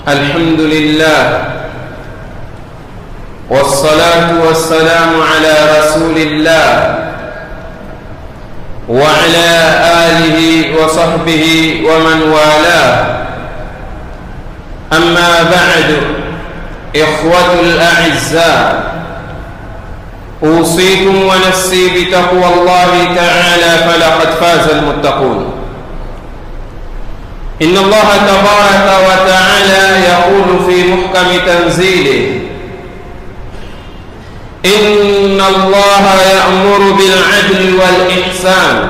الحمد لله والصلاة والسلام على رسول الله وعلى آله وصحبه ومن والاه أما بعد إخوة الأعزاء أوصيكم ونفسي بتقوى الله تعالى فلقد فاز المتقون إن الله تبارك وتعالى يقول في محكم تنزيله إن الله يأمر بالعدل والإحسان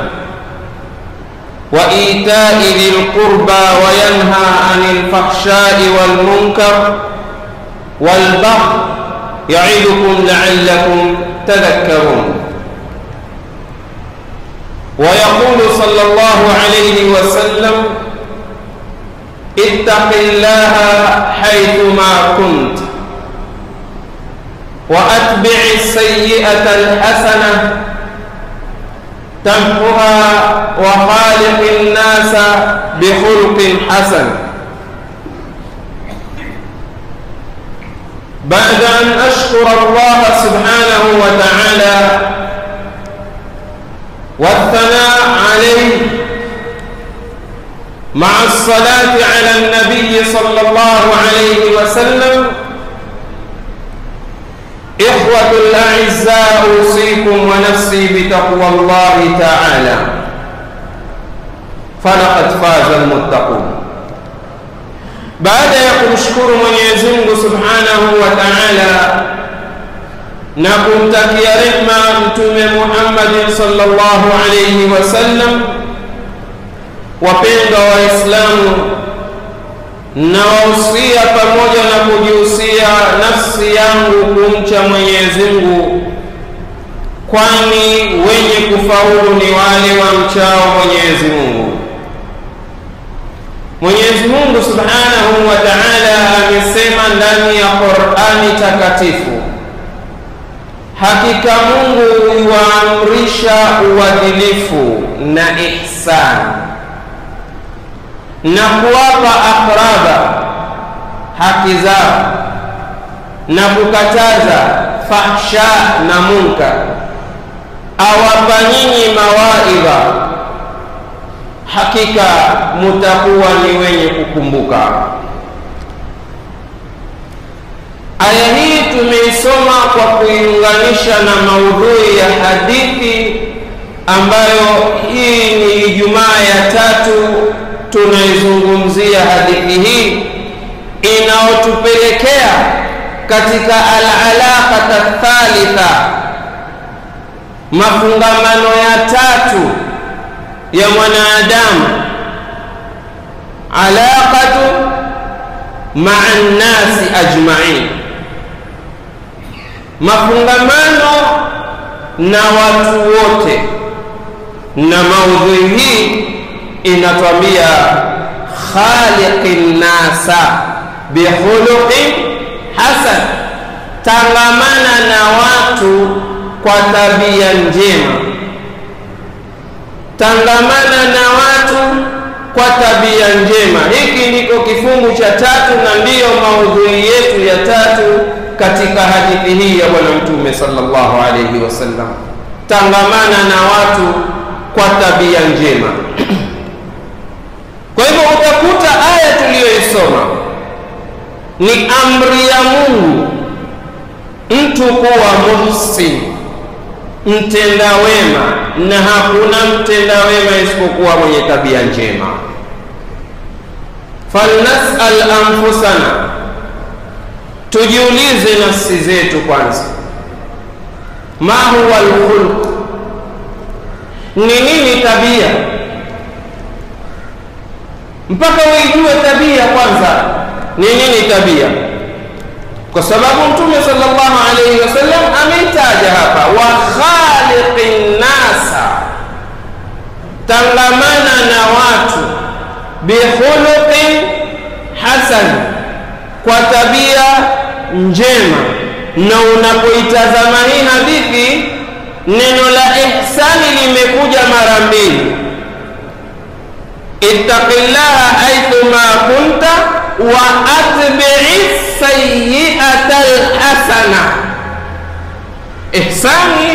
وإيتاء ذي القربى وينهى عن الفحشاء والمنكر والبغي يعظكم لعلكم تذكرون ويقول صلى الله عليه وسلم اتق الله حيثما كنت واتبع السيئه الحسنه تمحها وخالق الناس بخلق حسن بعد ان اشكر الله سبحانه وتعالى والثناء عليه مع الصلاه على النبي صلى الله عليه وسلم إخوة الأعزاء أوصيكم ونفسي بتقوى الله تعالى فلقد فاز المتقون baada ya kumshukuru Mwenyezi Mungu Subhanahu wa Ta'ala na kumtakia rehma Mtume Muhammad sallallahu alayhi wasallam, wapendwa Waislamu, na wahusia pamoja na kujihusia nafsi yangu kumcha Mwenyezi Mungu, kwani wenye kufaulu ni wale wamchao Mwenyezi Mungu. Mwenyezi Mungu Subhanahu wa Ta'ala amesema ndani ya Qur'ani takatifu, hakika Mungu huwaamrisha uadilifu na ihsani na kuwapa akraba haki zao na kukataza fahsha na munkar, awapa nyinyi mawaidha, hakika mutakuwa ni wenye kukumbuka. Aya hii tumeisoma kwa kuiunganisha na maudhui ya hadithi ambayo hii ni Ijumaa ya tatu tunaizungumzia hadithi hii inayotupelekea katika alalaqata thalitha, mafungamano ya tatu ya mwanadamu, alaqatu maa nnasi ajmain, mafungamano na watu wote, na maudhui hii inatwambia khaliqi nnasa bikhuluqin hasan, tangamana na watu kwa tabia njema, tangamana na watu kwa tabia njema. Hiki ndiko kifungu cha tatu na ndiyo maudhui yetu ya tatu katika hadithi hii ya Bwana Mtume sallallahu alaihi wasallam, tangamana na watu kwa tabia njema. Kwa hivyo utakuta aya tuliyoisoma ni amri ya Mungu mtu kuwa muhsin, mtenda wema, na hakuna mtenda wema isipokuwa mwenye tabia njema. Falnasal anfusana, tujiulize nafsi zetu kwanza, ma huwa alkhulq, ni nini tabia mpaka uijue tabia kwanza ni nini tabia, kwa sababu Mtume sallallahu alaihi wasallam ameitaja hapa, wa khaliqin nasa, tangamana na watu, bikhuluqin hasan, kwa tabia njema. Na unapoitazama hii hadithi, neno la ihsani limekuja mara mbili ittaqillaha aithuma kunta wa atbi'i sayyi'ata alhasana ihsani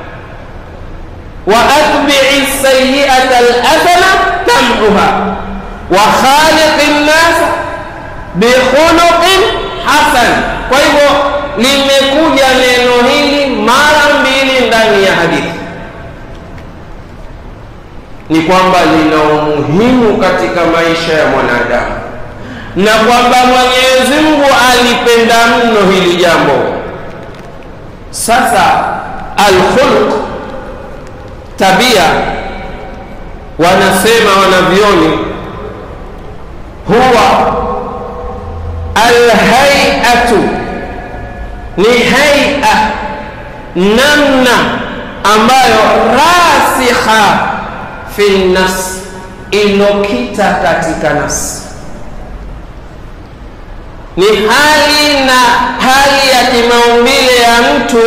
wa atbi'i sayyi'ata alhasana tamhuha wa khaliqi nnasa bikhuluqin hasan kwa hivyo limekuja neno hili mara mbili ndani ya hadithi ni kwamba lina umuhimu katika maisha ya mwanadamu na kwamba Mwenyezi Mungu alipenda mno hili jambo. Sasa alkhuluq, tabia, wanasema wanavyoni, huwa alhaiatu, ni haia, namna ambayo rasikha fi nafsi, ilokita katika nafsi ni hali na hali ya kimaumbile ya mtu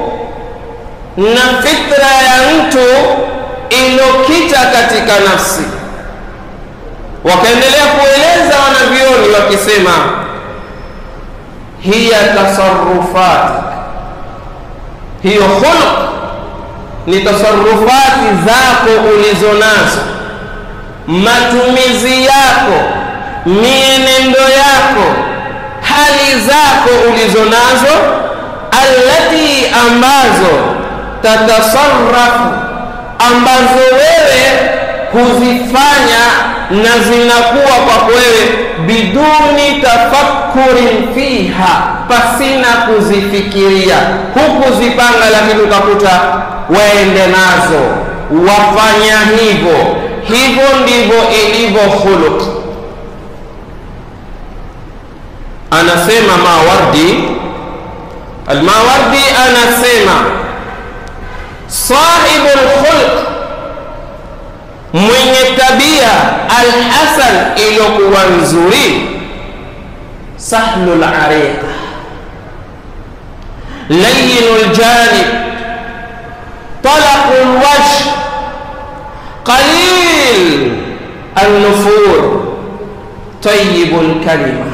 na fitra ya mtu ilokita katika nafsi. Wakaendelea kueleza wanavyoni wakisema, hiya tasarufati, hiyo khuluq ni tasarufati zako ulizo nazo, matumizi yako, mienendo yako hali zako ulizo nazo, allati ambazo tatasarrafu, ambazo wewe huzifanya na zinakuwa kwako wewe biduni tafakkurin fiha, pasina kuzifikiria, hukuzipanga, lakini utakuta waende nazo, wafanya hivyo. Hivyo ndivyo ilivyo khuluq. anasema Mawardi, Almawardi anasema sahibu lkhulq, mwenye tabia alhasan, iliyokuwa nzuri, sahlu lariqa, layinu ljanib, talaqu lwajh, qalil alnufur, tayibu lkalima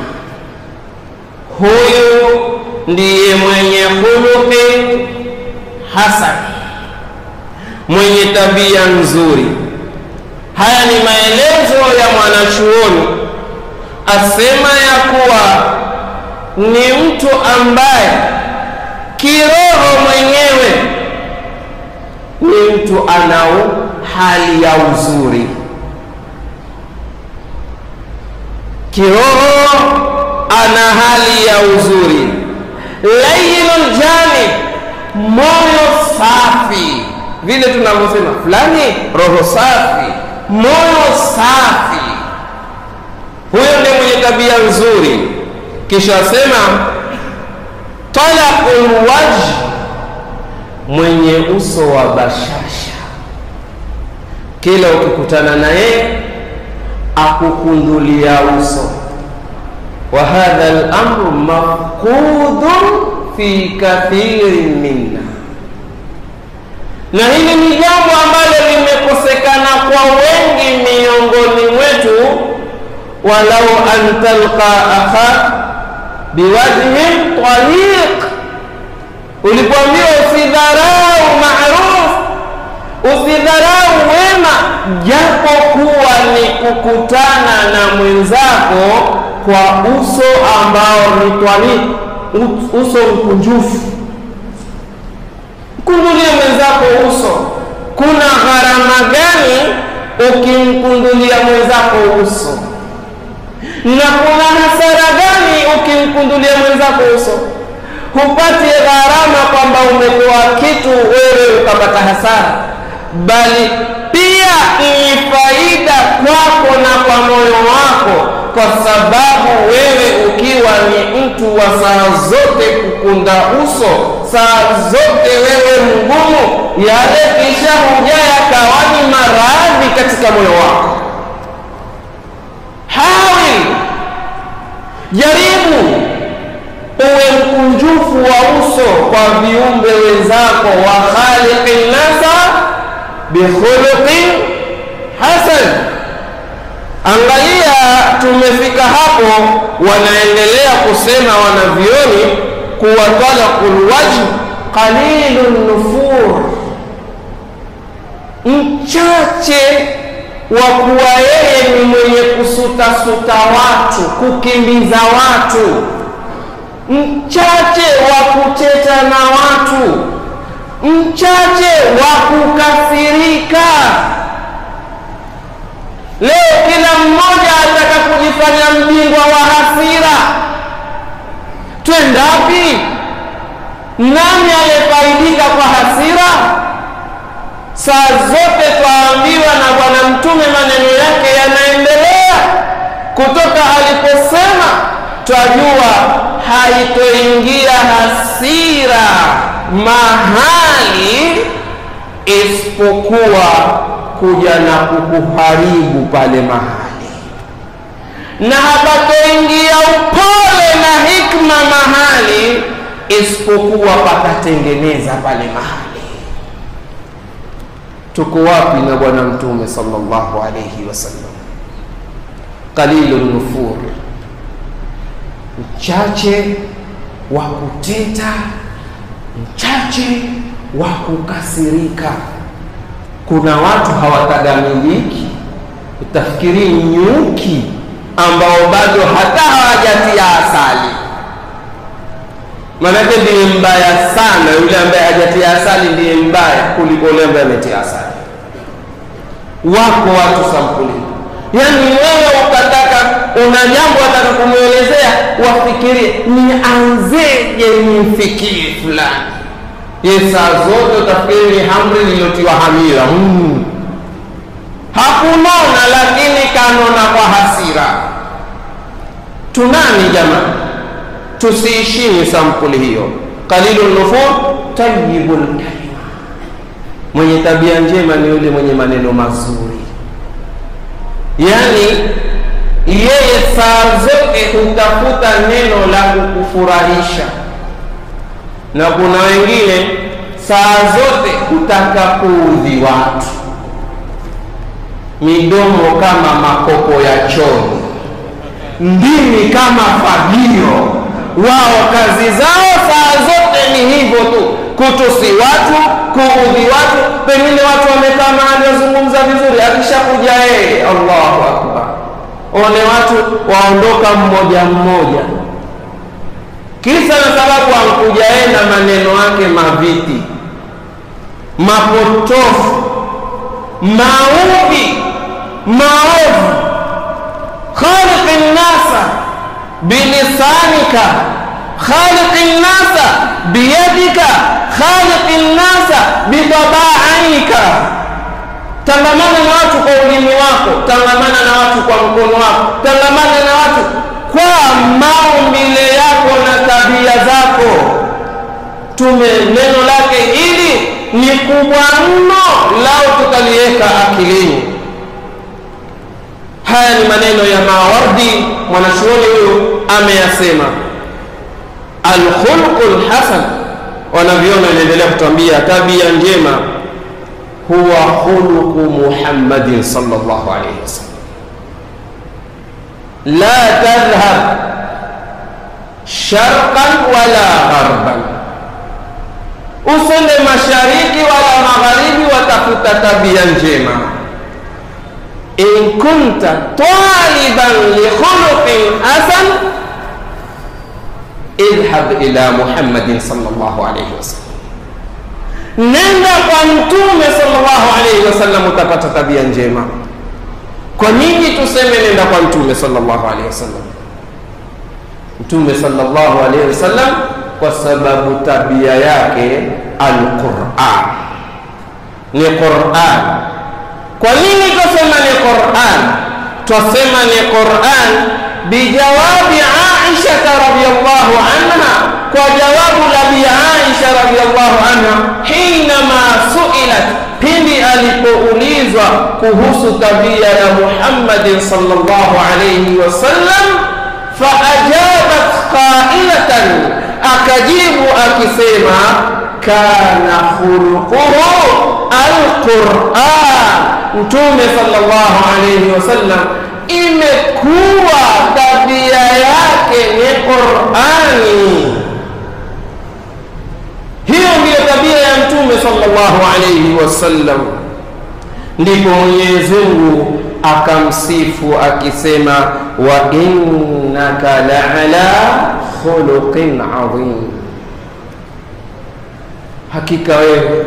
huyu ndiye mwenye khuluqi hasan, mwenye tabia nzuri. Haya ni maelezo ya mwanachuoni, asema ya kuwa ni mtu ambaye kiroho mwenyewe ni mtu anao hali ya uzuri kiroho ana hali ya uzuri, layyinul janib, moyo safi, vile tunavyosema fulani roho safi, moyo safi, huyo ndiye mwenye tabia nzuri. Kisha asema talaqul wajh, mwenye uso wa bashasha, kila ukikutana naye akukundulia uso wa hadha al-amru mafqudun fi kathirin minna, na hili ni jambo ambalo limekosekana kwa wengi miongoni mwetu. walau an talqa akha biwajhin taliq, ulipoambiwa usidharau maruf, usidharau wema, japo kuwa ni kukutana na mwenzako kwa uso ambao ni twali, uso mkunjufu. Mkundulie mwenzako uso. Kuna gharama gani ukimkundulia mwenzako uso? Na kuna hasara gani ukimkundulia mwenzako uso? Hupati gharama kwamba umetoa kitu wewe ukapata hasara, bali pia ni faida kwako na kwa moyo wako kwa sababu wewe ukiwa ni mtu wa saa zote kukunda uso, saa zote wewe mgumu, yale kisha huja yakawa ni maradhi katika moyo wako. Hawil, jaribu uwe mkunjufu wa uso kwa viumbe wenzako, wa khaliqi nasa bikhuluqin hasan. Angalia tumefika hapo wanaendelea kusema wanavyoni kuwa talaqul wajh qalilun nufur mchache wa kuwa yeye ni mwenye kusutasuta watu kukimbiza watu mchache wa kuteta na watu mchache wa kukasirika leo kila mmoja ataka kujifanya mbingwa wa hasira twendapi nani aliyefaidika kwa hasira saa zote twaambiwa na bwana mtume maneno yake yanaendelea kutoka aliposema twajua haitoingia hasira mahali isipokuwa kuja na kukuharibu pale mahali na hapatoingia upole na hikma mahali isipokuwa pakatengeneza pale mahali tuko wapi na bwana mtume sallallahu alayhi wasallam qalilu nufur mchache wa kuteta mchache wa kukasirika kuna watu hawatagamiliki utafikiri nyuki ambao bado hata hawajatia asali maanake ndiye mbaya sana yule ambaye hajatia asali ndiye mbaya kuliko yule ambaye ametia asali wako watu sampuli yaani wewe ukataka una jambo wataka kumwelezea wafikirie nianzeje nimfikie fulani ye saa zote utafikiri ni hamri lililotiwa hamira mm. hakunona lakini kanona kwa hasira tunani jamani tusiishini sampuli hiyo qalilu nufur tayibu lkalima mwenye tabia njema ni yule mwenye maneno mazuri yaani yeye saa zote hutafuta neno la kukufurahisha na kuna wengine saa zote hutaka kuudhi watu midomo kama makopo ya choni ndimi kama fagio wao kazi zao saa zote ni hivyo tu kutusi watu kuudhi watu pengine watu wamekaa mahali wazungumza vizuri akishakuja yeye allahu akbar one watu waondoka mmoja mmoja kisa na sababu ankuja yeye na maneno yake maviti mapotofu maudhi maovu khaliqi nnasa bilisanika khaliqi nnasa biyadika khaliqi nnasa bitabaanika tangamana na watu kwa ulimi wako tangamana na watu kwa mkono wako tangamana na watu kwa maumbile yako na tabia zako tume neno lake hili ni kubwa mno lao tutaliweka akilini haya ni maneno ya mawardi mwanachuoni huyu ameyasema alkhulqu lhasan wanavyona inaendelea kutuambia tabia njema huwa khuluqu muhammadin sallallahu alaihi wasallam la tadhhab sharqan wala gharban usende mashariki wala magharibi watafuta tabia njema in kunta taliban likhuluqin hasan idhhab ila muhammadin sallallahu alaihi wasallam nenda kwa mtume sallallahu alaihi wasallam utapata tabia njema kwa nini tuseme nenda kwa mtume sallallahu alaihi wasallam mtume sallallahu alaihi wasallam kwa sababu tabia yake alquran ni quran kwa nini twasema ni quran twasema ni quran bijawabi aishata radiallahu anha kwa jawabu la bi aisha radiallahu anha hinama suilat pindi alipoulizwa kuhusu tabia ya muhammadin sallallahu alaihi wasallam faajabat qailatan akajibu akisema kana khuluquhu alquran mtume sallallahu alayhi wasallam imekuwa tabia yake ni Qurani. Hiyo ndiyo tabia ya Mtume sallallahu alayhi wasallam. Ndipo Mwenyezi Mungu akamsifu akisema, wa innaka la'ala khuluqin adhim, hakika wewe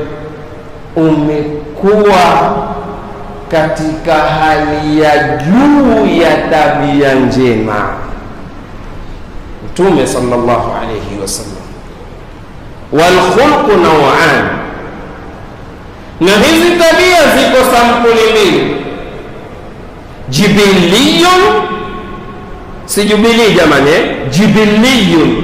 umekuwa katika hali ya juu ya tabia njema. Mtume sallallahu alayhi wasallam, wal khulqu naw'an, na hizi tabia ziko sampuli mbili, jibiliyun, si jubilii jamani, jibiliyun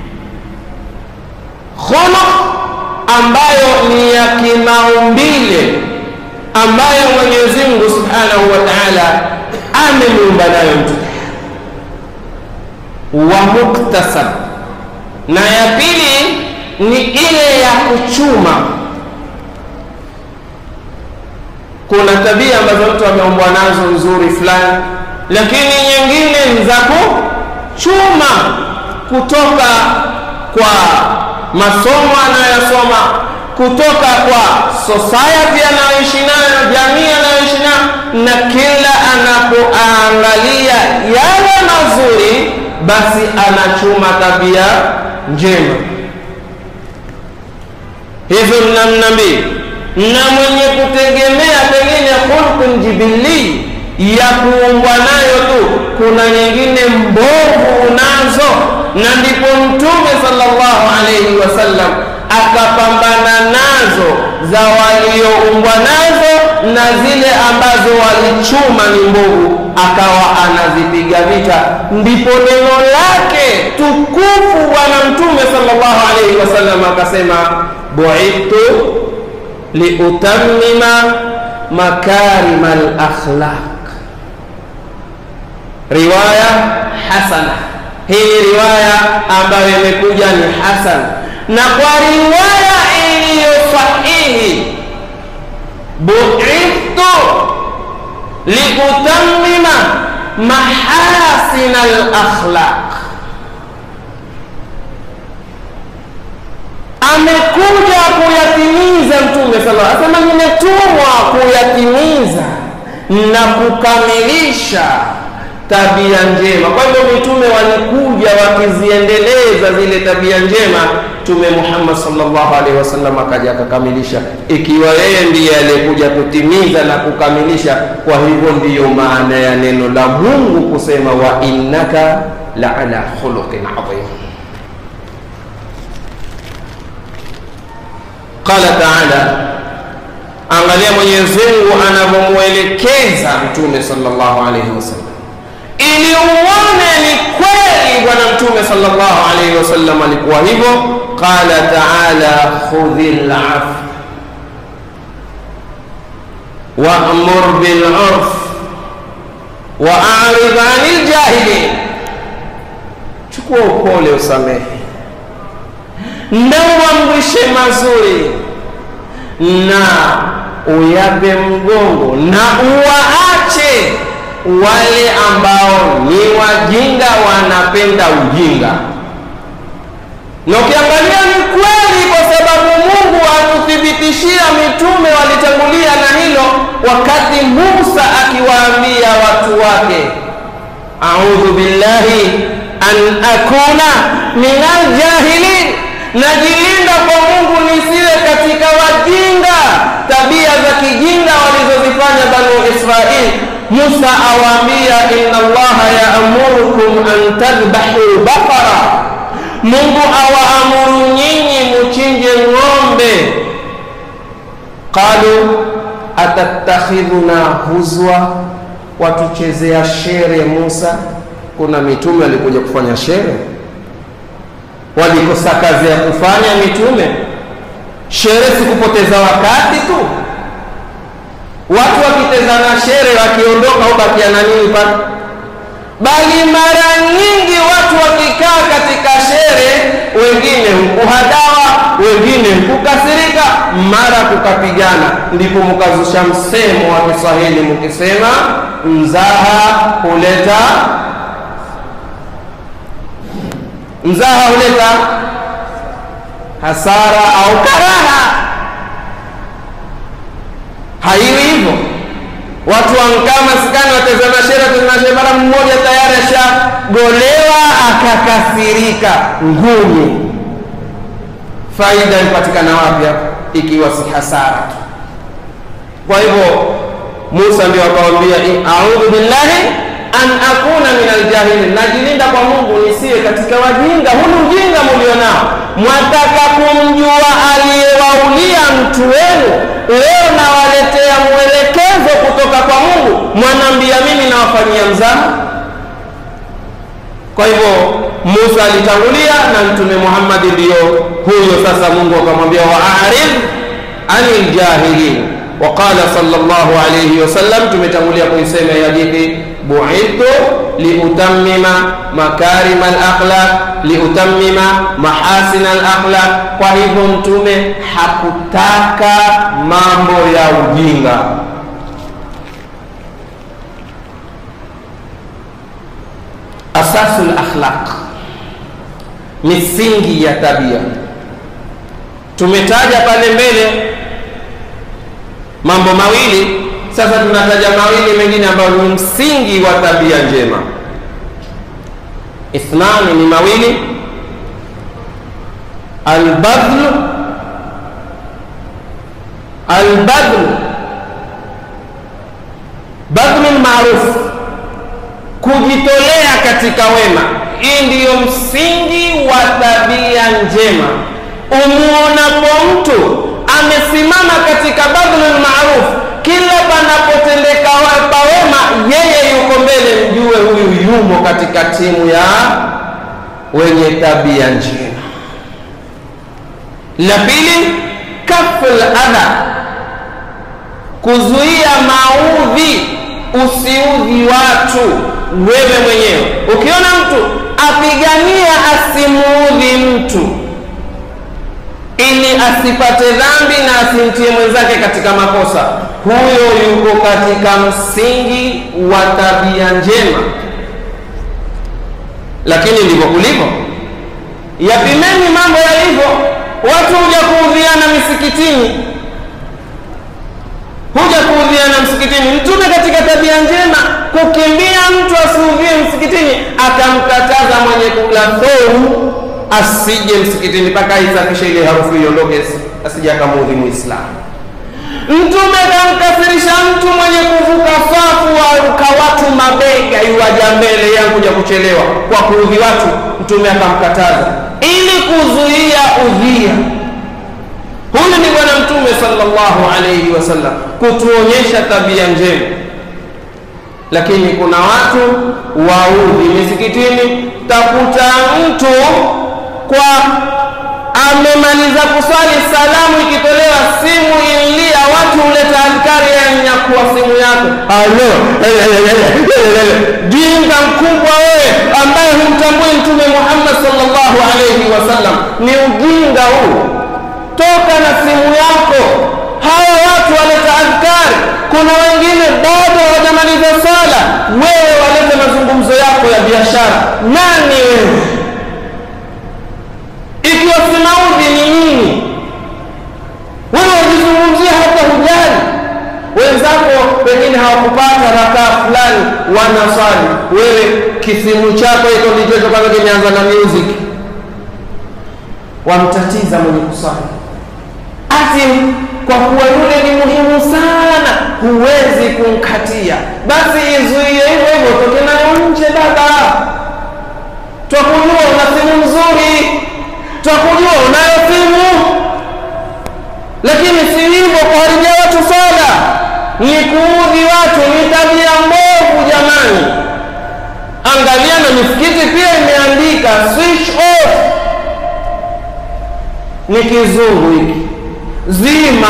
khuluq ambayo ni ya kimaumbile ambayo Mwenyezi Mungu Subhanahu wa Ta'ala amemuumba nayo mtu, wa muktasab, na ya pili ni ile ya kuchuma. Kuna tabia ambazo mtu ameumbwa nazo nzuri fulani, lakini nyingine ni za kuchuma kutoka kwa masomo anayosoma kutoka kwa society anayoishi nayo, jamii anayoishi nayo, na kila anapoangalia yale mazuri, basi anachuma tabia njema. Hizo ni namna mbili, na mwenye kutegemea pengine khulqun jibili ya kuumbwa nayo tu, kuna nyingine mbovu unazo, na ndipo Mtume sallallahu alaihi wasallam akapambana nazo za walioumbwa nazo na zile ambazo walichuma ni mbovu, akawa anazipiga vita. Ndipo neno lake tukufu Bwana Mtume sallallahu alaihi wasallam akasema, buithtu liutammima makarima alakhlaq. Riwaya hasana. Hii ni riwaya ambayo imekuja ni hasan na kwa riwaya iliyo sahihi, buithtu liutammima mahasina alakhlaq, amekuja kuyatimiza Mtume sallallahu alaihi wasallam, nimetumwa kuyatimiza na kukamilisha tabia njema. Kwa hivyo mitume walikuja wakiziendeleza zile tabia njema, Mtume Muhammad sallallahu alaihi wasallam akaja akakamilisha, ikiwa yeye ndiye aliyekuja kutimiza na kukamilisha. Kwa hivyo ndiyo maana ya neno la Mungu kusema wa innaka la ala khuluqin adhim. Qala taala, angalia Mwenyezi Mungu anavyomwelekeza Mtume sallallahu alaihi wasallam ili uone ni kweli bwana mtume sallallahu alaihi wasallam alikuwa hivyo. Qala taala khudhil afw wa'mur bil urf wa a'rid 'anil jahilin, chukua upole, usamehe na uamrishe mazuri na uyape mgongo na uwaache wale ambao ni wajinga wanapenda ujinga. Na ukiangalia ni kweli, kwa sababu Mungu atuthibitishia mitume walitangulia na hilo, wakati Musa akiwaambia watu wake, audhu billahi an akuna min aljahilin, najilinda kwa Mungu nisiwe katika wajinga, tabia za kijinga walizozifanya Banu Israili. Musa awaambia inna Allaha yaamurukum an tadhbahu baqara, Mungu awaamuru nyinyi muchinje ng'ombe. Qalu atattakhidhuna huzwa, watuchezea shere Musa. Kuna mitume walikuja kufanya shere, walikosa kazi ya kufanya mitume. Shere si kupoteza wakati tu watu wakitezana shere wakiondoka ubakia na nini pale? bali mara nyingi watu wakikaa katika shere, wengine hukuhadawa, wengine hukukasirika, mara kukapigana. Ndipo mkazusha msemo wa Kiswahili mkisema mzaha huleta mzaha huleta hasara au karaha. Haiwi hivyo watu wankaa masikani watazama shere, watazama shere, mara mmoja tayari ashagolewa akakasirika, ngumi. Faida ipatikana wapi hapo ikiwa si hasara tu? Kwa hivyo Musa ndio akawambia, audhu billahi an akuna min aljahilin, najilinda kwa Mungu nisiwe katika wajinga. Hunu ujinga mulionao, mwataka kumjua aliyewaulia mtu wenu, leo nawaletea mwelekezo kutoka kwa Mungu, mwanambia mimi nawafanyia mzaha. Kwa hivyo Musa alitangulia na Mtume Muhammad ndiyo huyo sasa. Mungu akamwambia waarid anil jahilin waqala sallallahu alayhi wasallam, tumetangulia kuisema hii hadithi, buithtu liutammima makarima alakhlaq, liutammima mahasina alakhlaq. Kwa hivyo Mtume hakutaka mambo ya ujinga. Asasul akhlaq, misingi ya tabia. Tumetaja pale mbele mambo mawili, sasa tunataja mawili mengine ambayo ni msingi wa tabia njema. Ithnani ni mawili, albadhlu albadhlu badhlu lmaruf, kujitolea katika wema. Hii ndiyo msingi wa tabia njema. Umuonapo mtu amesimama katika badhlul maruf, kila panapotendeka pa wema, yeye yuko mbele, mjue huyu yumo katika timu ya wenye tabia njema. La pili, kaful adha, kuzuia maudhi, usiudhi watu wewe mwenyewe. Ukiona mtu apigania asimuudhi mtu ili asipate dhambi na asimtie mwenzake katika makosa, huyo yuko katika msingi wa tabia njema. Lakini ndivyo kulivyo, yapimeni mambo yalivyo. Watu huja kuudhiana misikitini, huja kuudhiana msikitini. Mtume katika tabia njema kukimbia mtu asiudhie msikitini, akamkataza mwenye kula thoru asije msikitini mpaka aisafishe ile harufu iondoke, asije akamuudhi Muislamu. Mtume kamkasirisha mtu mwenye kuvuka safu waruka watu mabega, yuwaja mbele yankuja kuchelewa kwa kuudhi watu. Mtume akamkataza ili kuzuia udhia. Huyu ni Bwana Mtume sallallahu alayhi wasallam kutuonyesha tabia njema, lakini kuna watu waudhi misikitini, takuta mtu kwa amemaliza kuswali, salamu ikitolewa, simu ililia, watu huleta adhkari ya nyakuwa simu yako. Alo, jinga mkubwa wewe, ambaye humtambui Mtume Muhammad sallallahu alayhi wasallam, ni ujinga huu. Toka na simu yako. Hawa watu waleta adhkari, kuna wengine bado hawajamaliza swala, wewe walete mazungumzo yako ya biashara. Nani wewe? ikiwa simaudhi ni nini? Wewe wajizungumzia hata hujali. Wenzako pengine hawakupata rakaa fulani, wanaswali, wewe kisimu chako iko ndicho kwanza kimeanza na music, wamtatiza mwenye kuswali ati kwa kuwa yule ni muhimu sana, huwezi kumkatia, basi izuie hivyo hivyo, toke nayo nje. Baba, twakujua una simu nzuri twakujua unayo simu, lakini si hivyo kuharibia watu sala, ni kuudhi watu, ni tabia mbovu jamani. Angalia na misikiti pia imeandika switch off, ni kizungu hiki, zima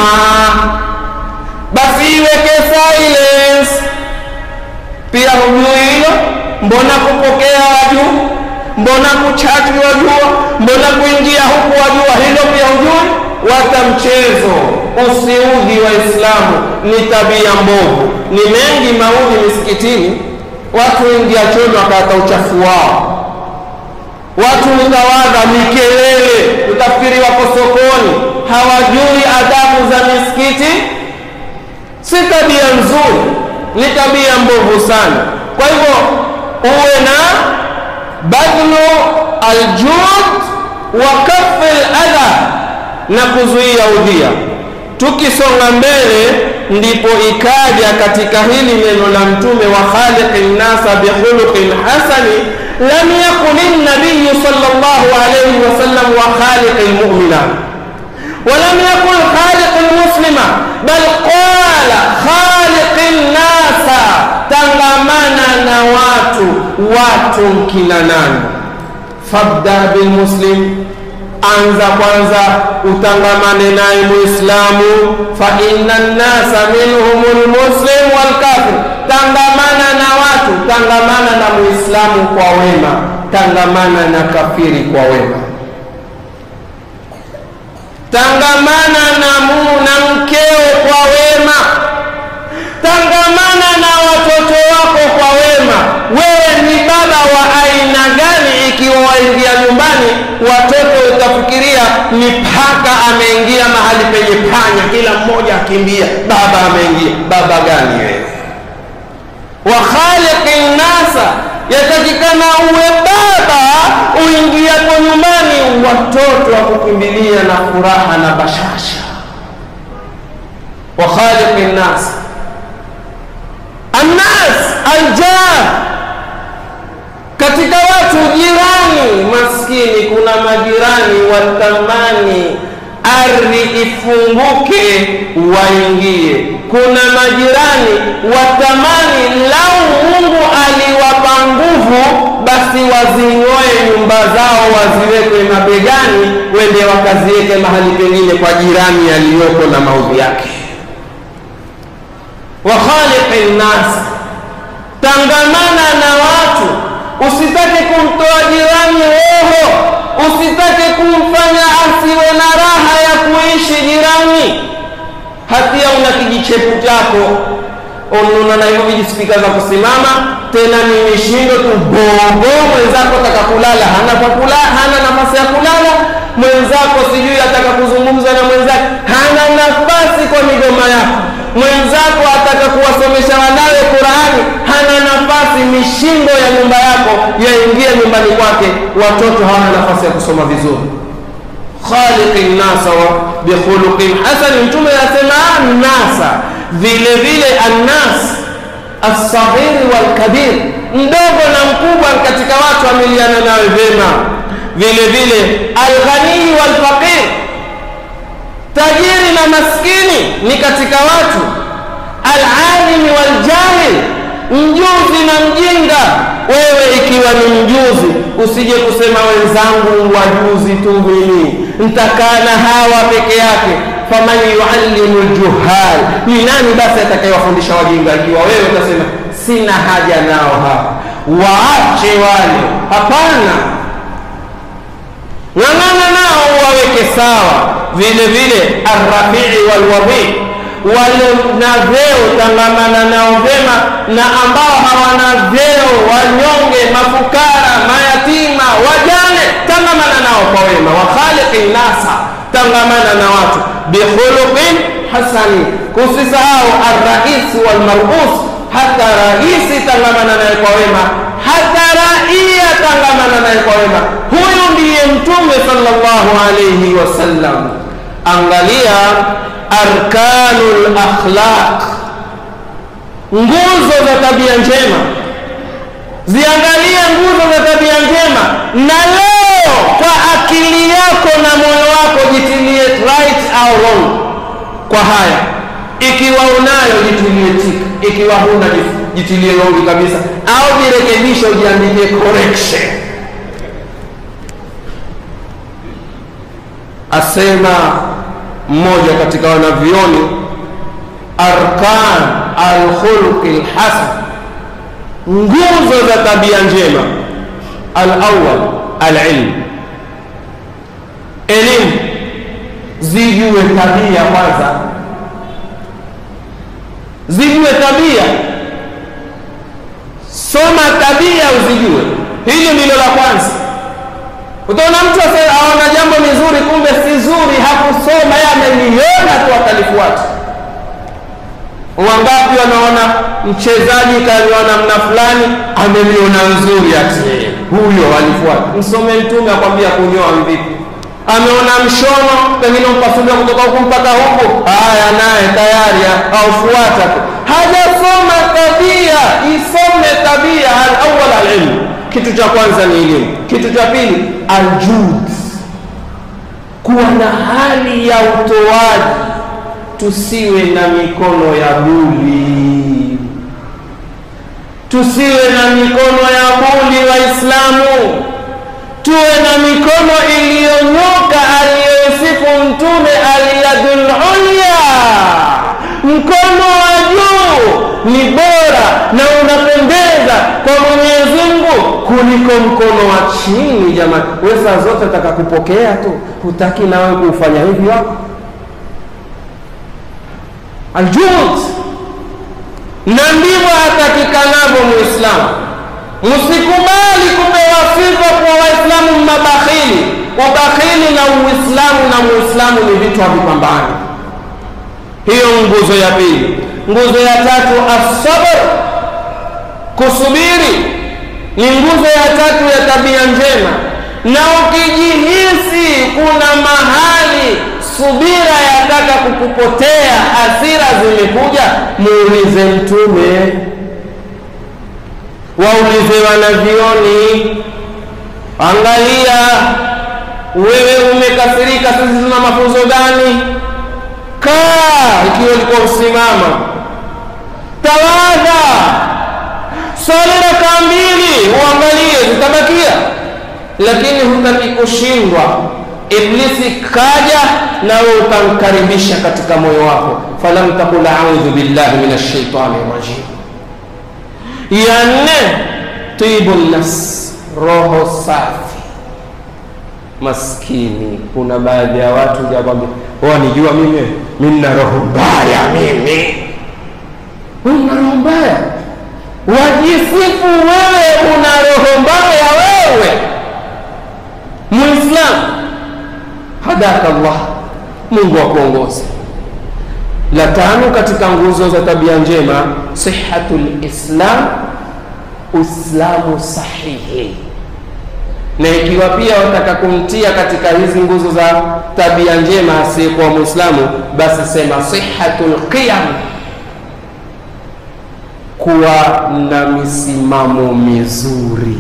basi iweke silence. Pia hujui hilo mbona kupokea wajua mbona kuchati wajua mbona kuingia huku wajua hilo pia hujui wata mchezo usiudhi waislamu ni tabia mbovu ni mengi maudhi misikitini watu ingia chono wakata uchafu wao watu utawadha mikelele utafikiri wako sokoni hawajui adabu za misikiti si tabia nzuri ni tabia mbovu sana kwa hivyo uwe na badlu aljud wa kafi ladha na kuzuia udhia tukisonga mbele ndipo ikaja katika hili neno la mtume wa khaliqi nnasa bikhuluqin hasani lam yakun nabiyu sallallahu alayhi wasallam wa khaliqi lmumina ولم يقل خالق المسلم بل قال خالق الناس tangamana na watu watu kina nani fabda bilmuslim anza kwanza utangamane naye muislamu fa inna nnasa minhum lmuslim walkafir tangamana na watu tangamana na muislamu kwa wema tangamana na kafiri kwa wema tangamana na mu na mkeo kwa wema tangamana na watoto wako kwa wema wewe ni baba wa aina gani ikiwa waingia nyumbani watoto utafikiria ni paka ameingia mahali penye panya kila mmoja akimbia baba ameingia baba gani wewe wa khaliqi nnasa yatakikana uwe baba uingiapo nyumbani watoto wa kukimbilia na furaha na bashasha wa khaliqi nnasa annas aljar katika watu jirani maskini kuna majirani watamani ardhi ifunguke waingie kuna majirani watamani lau mungu aliwapa nguvu basi wazing'oe nyumba zao waziweke mabegani wende wakaziweke mahali pengine kwa jirani aliyoko na maudhi yake wa khaliqi nnas tangamana na watu usitake kumtoa jirani roho usitake kumfanya asiwe na raha ya kuishi jirani hatia una kijichepu chako ununa na hivyo vijispika za kusimama tena ni mishindo tu bobo mwenzako ataka kulala hana kwa kula hana nafasi ya kulala mwenzako sijui ataka kuzungumza na mwenzake hana nafasi kwa migoma yako mwenzako ataka kuwasomesha wanawe qurani hana nafasi mishindo ya nyumba yako yaingia nyumbani kwake watoto hawana nafasi ya kusoma vizuri khaliqi nnasa bikhuluqin hasani mtume anasema nasa vile vile annas alsaghiri walkabir mdogo na mkubwa katika watu amiliana nawe vyema vile vile alghanii walfaqir tajiri na maskini ni katika watu alalimi waljahil mjuzi na mjinga wewe ikiwa ni mjuzi usije kusema wenzangu wajuzi tu mimi ntakaa na hawa peke yake faman yuallimu ljuhal ni nani basi atakayewafundisha wajinga ikiwa wewe utasema sina haja nao hawa waache wale hapana ng'ang'ana nao waweke sawa vile vile arrafii walwadhii wale na vyeo tangamana nao vyema na ambao hawana vyeo wanyonge mafukara mayatima wajane tangamana nao kwa wema wakhaliqi nasa tangamana na watu bikhuluqin hasani kusisahau arraisi walmarus hata raisi tangamana naye kwa wema hata raia tangamana naye kwa wema huyu ndiye mtume sallallahu alayhi wasallam angalia arkanu lakhlaq nguzo za tabia njema ziangalie nguzo za tabia njema na leo kwa akili yako na moyo wako jitilie right au wrong kwa haya ikiwa unayo jitilie tik ikiwa huna jitilie wrong kabisa au jirekebishe ujiandikie correction asema mmoja katika wanavyoni arkan alkhulqi lhasan nguzo za tabia njema alawal alilmu elimu zijue tabia kwanza zijue tabia soma tabia uzijue hili ndilo la kwanza utaona mtu aona jambo mizuri kumbe si zuri hakusoma ye ameliona tu akalifuata wangapi wanaona mchezaji kaliwa namna fulani ameliona nzuri ati huyo alifuata msome mtume akwambia kunyoa mvipi ameona mshono pengine mpasulia kutoka huku mpaka huku haya naye tayari aufuata tu hajasoma tabia isome tabia alawal alilmu kitu cha kwanza ni elimu kitu cha pili aljud kuwa na hali ya utoaji tusiwe na mikono ya buli tusiwe na mikono ya buli waislamu tuwe na mikono iliyonyoka aliyosifu mtume aliyadul ulya mkono wa juu ni bora na unapendeza kwa mwenyezi mungu kuliko mkono wa chini jamani we saa zote taka kupokea tu hutaki nawe kuufanya hivi wako aljud na ndivyo hatakikanavyo muislamu msikubali kupewa sifa kwa waislamu mabakhili ubakhili na uislamu na muislamu ni vitu havipambani hiyo nguzo ya pili nguzo ya tatu asabr kusubiri ni nguzo ya tatu ya tabia njema na ukijihisi kuna mahali subira yataka kukupotea hasira zimekuja muulize mtume waulize wanavioni angalia wewe umekasirika sisi tuna mafunzo gani kaa ikiwa ulikuwa usimama tawadha swali raka mbili uangalie zitabakia lakini hutaki kushindwa iblisi kaja nawe ukamkaribisha katika moyo wako falam takul audhu billahi min ashaitani rajim ya nne tibu nafs roho safi maskini kuna baadhi ya watu jakwambia wanijua mimi mi nna roho mbaya mimi una roho mbaya wajisifu wewe una roho mbaya wewe muislamu hadaka llah mungu akuongoze la tano katika nguzo za tabia njema sihatu lislam uislamu sahihi na ikiwa pia wataka kumtia katika hizi nguzo za tabia njema asiyekuwa mwislamu basi sema sihatu lqiyam kuwa na misimamo mizuri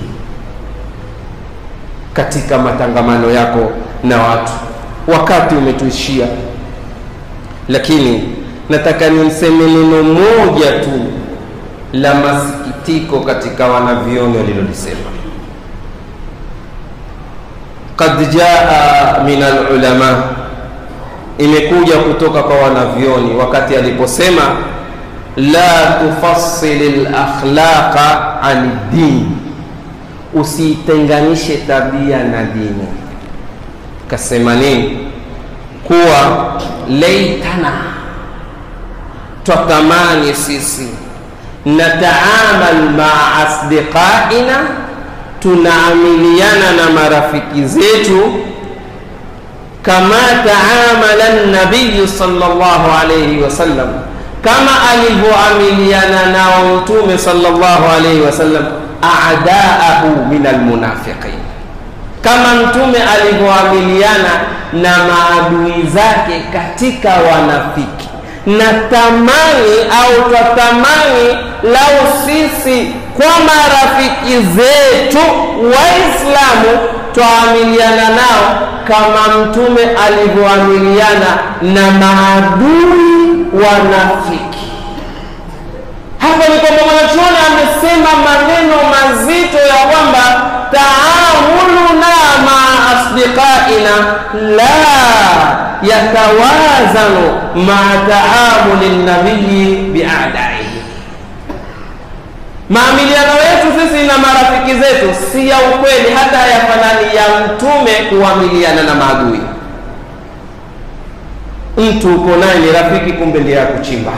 katika matangamano yako na watu wakati umetuishia lakini nataka nimseme neno moja tu la masikitiko katika wanavyoni walilolisema qad jaa min alulama imekuja kutoka kwa wanavyoni wakati aliposema la tufasili lakhlaqa an dini usiitenganishe tabia na dini kasema nini kuwa leitana twatamani sisi nataamal maa asdiqaina tunaamiliana na marafiki zetu kama taamala nabiyu sallallahu alayhi wasallam kama alivyoamiliana nao mtume sallallahu alayhi wasallam adaahu min almunafiqin kama mtume alivyoamiliana na maadui zake katika wanafiki na tamani au twatamani lau sisi kwa marafiki zetu waislamu twaamiliana nao kama mtume alivyoamiliana na maadui wanafiki hapa ni kwamba mwanachuoni amesema maneno mazito ya kwamba taamuluna maa asdiqaina la yatawazanu maa taamuli nabiyi biadaihi Maamiliano yetu sisi na marafiki zetu si ya ukweli, hata hayafanani ya mtume kuamiliana na maadui. Mtu uko naye ni rafiki, kumbe ndiye akuchimba.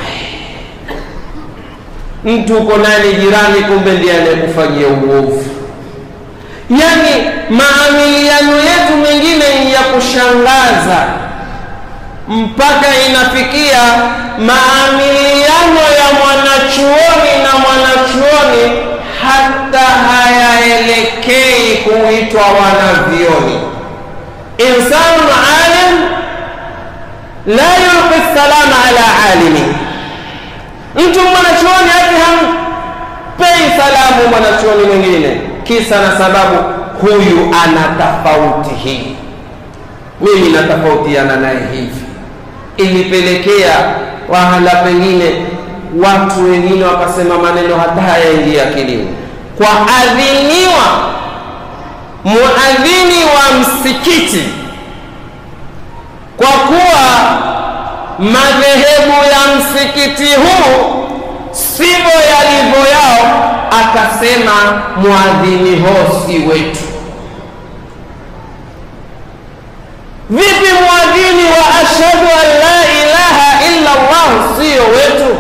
Mtu uko naye ni jirani, kumbe ndiye anayekufanyia uovu. Yaani maamiliano yetu mengine ya kushangaza mpaka inafikia maamiliano ya mwanachuoni na mwanachuoni hata hayaelekei kuitwa wanavyoni. Insanu alim la yulqi salama ala alimi, mtu mwanachuoni hati hampei salamu mwanachuoni mwingine, kisa na sababu huyu ana tofauti hii, mimi natofautiana naye hivi ilipelekea wahala pengine watu wengine wakasema maneno hata hayaingia akilini. Kwa adhiniwa muadhini wa msikiti, kwa kuwa madhehebu ya msikiti huu sivyo yalivyo yao, akasema muadhini hosi wetu. Vipi mwadhini wa ashhadu an la ilaha illa Allah sio wetu?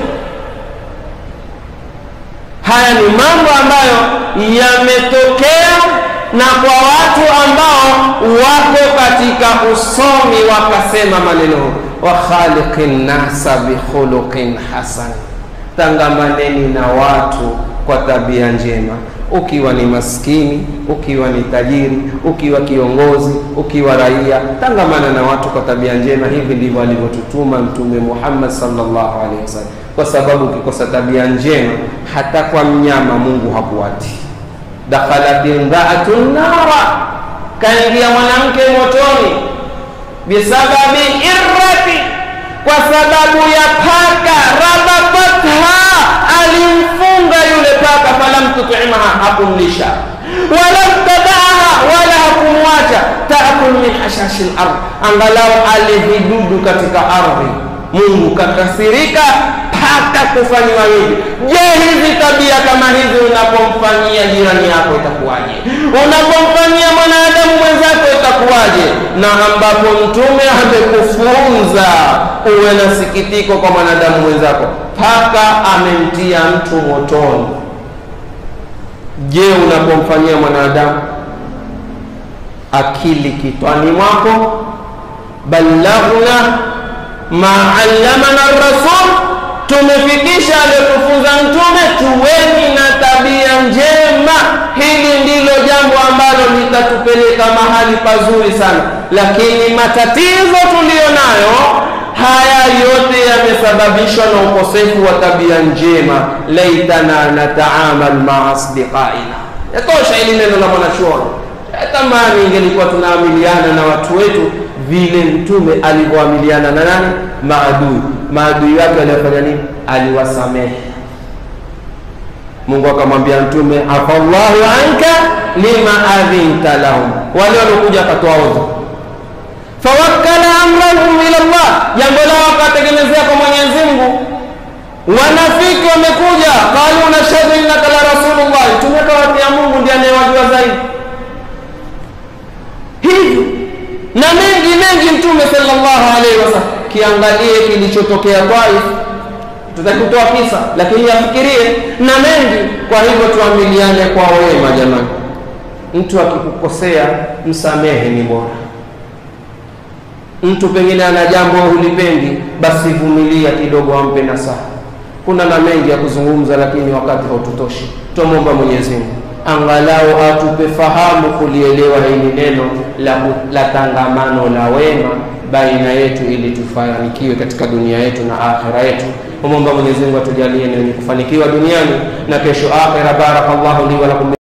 Haya ni mambo ambayo yametokea na kwa watu ambao wako katika usomi, wakasema maneno wa khaliqin nasa bikhuluqin hasan, tangamaneni na watu kwa tabia njema ukiwa ni maskini, ukiwa ni tajiri, ukiwa kiongozi, ukiwa raia, tangamana na watu kwa tabia njema. Hivi ndivyo alivyotutuma Mtume Muhammad sallallahu alaihi wasallam, kwa sababu ukikosa tabia njema hata kwa mnyama Mungu hakuati. dakhalat imraatun nara, kaingia mwanamke motoni, bisababi irrati, kwa sababu ya paka, rabatatha alimfunga yule paka, falam tutimaha, hakumlisha walam tadaaha, wala hakumwacha taakul min hashashi lard, angalau ale vidudu katika ardhi. Mungu kakasirika paka kufanyiwa hivi. Je, hizi tabia kama hizi unapomfanyia jirani yako itakuwaje? Unapomfanyia mwanadamu mwenzako itakuwaje? Na ambapo Mtume amekufunza uwe na sikitiko kwa mwanadamu mwenzako, paka amemtia mtu motoni. Je, unapomfanyia mwanadamu akili kitwani mwako? ballaghna ma allamana rasul, tumefikisha aliyotufunza Mtume. Tuweni na tabia njema. Hili ndilo jambo ambalo litatupeleka mahali pazuri sana, lakini matatizo tuliyo nayo haya yote yamesababishwa na ukosefu wa tabia njema. laitana nataamal maa asdiqaina, yatosha hili neno la mwanachuoni. Tamani ingelikuwa tunaamiliana na watu wetu vile Mtume alivyoamiliana na nani? Maadui. Maadui wake aliyofanya nini? Aliwasamehe. Mungu akamwambia Mtume, afallahu anka lima adhinta lahum, wale waliokuja akatoa udhu fawakkala amrahum ila Allah, jambo lao wakategemezea kwa Mwenyezi Mungu. Wanafiki wamekuja, qalu nashhadu innaka la rasulullah, Mtume akawatia Mungu ndiye anayewajua zaidi. Hivi na mengi mengi, Mtume sallallahu alaihi wasallam. Kiangalie kilichotokea Taif, tutakutoa kisa, lakini yafikirie na mengi. Kwa hivyo tuamiliane kwa wema jamani. Mtu akikukosea msamehe, ni bora mtu pengine ana jambo hulipendi, basi vumilia kidogo, ampe nasaha. Kuna na mengi ya kuzungumza, lakini wakati haututoshi. Tumwomba Mwenyezi Mungu angalau atupe fahamu kulielewa hili neno la, la tangamano la wema baina yetu, ili tufanikiwe katika dunia yetu na akhira yetu. Tumwomba Mwenyezi Mungu atujalie ni wenye kufanikiwa duniani na kesho akhira. Barakallahu li wa lakum